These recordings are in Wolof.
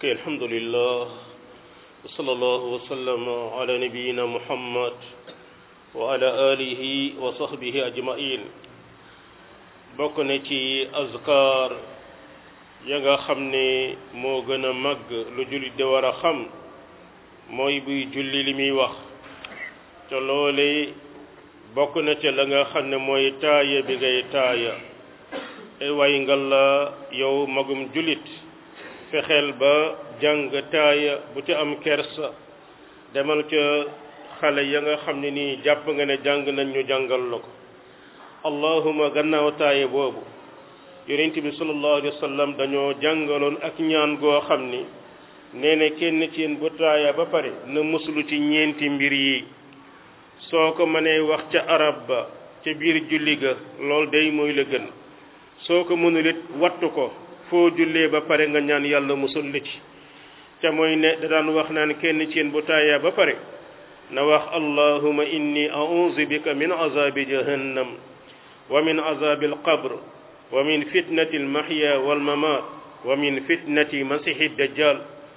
ok alhamdulillah wa sallallahu wa sallam ala nabiyina muhammad wa ala alihi wa sahbihi ajmain bokk na ci azkar ya nga xam ne moo gën a màgg lu jullit de war a xam mooy buy julli li muy wax te loole bokk na ca la nga xam ne mooy taaya bi ngay taaya ay way ngal la yow magum jullit fexeel ba jàng taaya bu ca am kersa demal ca xale ya nga xam ne nii jàpp nga ne jàng nañ ñu jàngal la ko allahuma gannaaw taaya boobu yonent bi sallallahu alayhi wa sallam dañoo jàngaloon ak ñaan goo xam ni nee na kenn ci yéen bu taaya ba pare na muslu ci ñeenti mbir yi soo ko mënee wax ca arab ba ca biir julli ga loolu day mooy la gën soo ko mënul it wattu ko foo jullee ba pare nga ñaan yàlla musul la ci ca mooy ne da daan wax naan kenn ci yéen bu taaya ba pare na wax allahuma inni a'udhu bika min azabi jahannam wa min azabi alqabr wa min fitnati almahya walmamat wa min fitnati masihi dajjal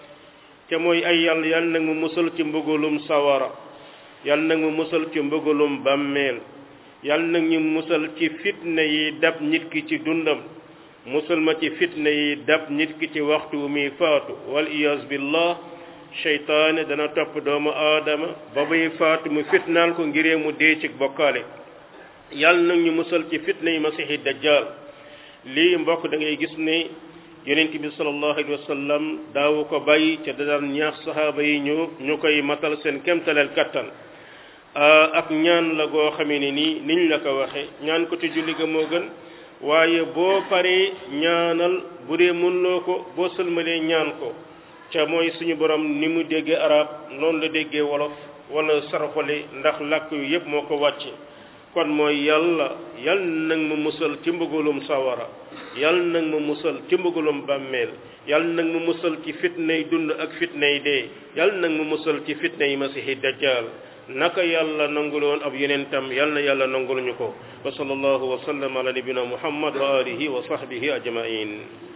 ca mooy ay yàlla yàlla nag mu musal ci mbëggalum sawara yàlla nag mu musal ci mbëggalum bàmmeel yàlla nag ñu musal ci fitna yi dab nit ki ci dundam musal ma ci fitna yi dab nit ki ci waxtu wu muy faatu wal iyaz billah seytaane dana topp doomu aadama ba muy faatu mu fitnaal ko ngiree mu dee ci bokkaale yàlla nag ñu musal ci fitna yi masihi dajjal lii mbokk da ngay gis ne yonent bi sallallahu alayhi wa sallam daawu ko bàyyi ca da daan ñaax saxaaba yi ñu ñu koy matal seen kemtaleel kattan ak ñaan la goo xamee ne nii niñ la ko waxe ñaan ko ci julli ga moo gën waaye boo paree ñaanal bu dee mënuloo ko boo sëlmalee ñaan ko ca mooy suñu borom ni mu déggee arab noonu la déggee wolof wala saraxole ndax làkk yu yépp moo ko wàcce kon mooy yàlla yal nag ma musal ci mbëggalum sawara yal nag ma musal ci mbëggalum bàmmeel yal nag ma musal ci fitnay dund ak fitnay dee yal nag ma musal ci fitnay masihi dajjal naka yàlla nanguloon ab yonentam yal na yàlla nangul ñu ko wa sallallahu wa sallam ala nabina muhammad wa alihi wa sahbihi ajmain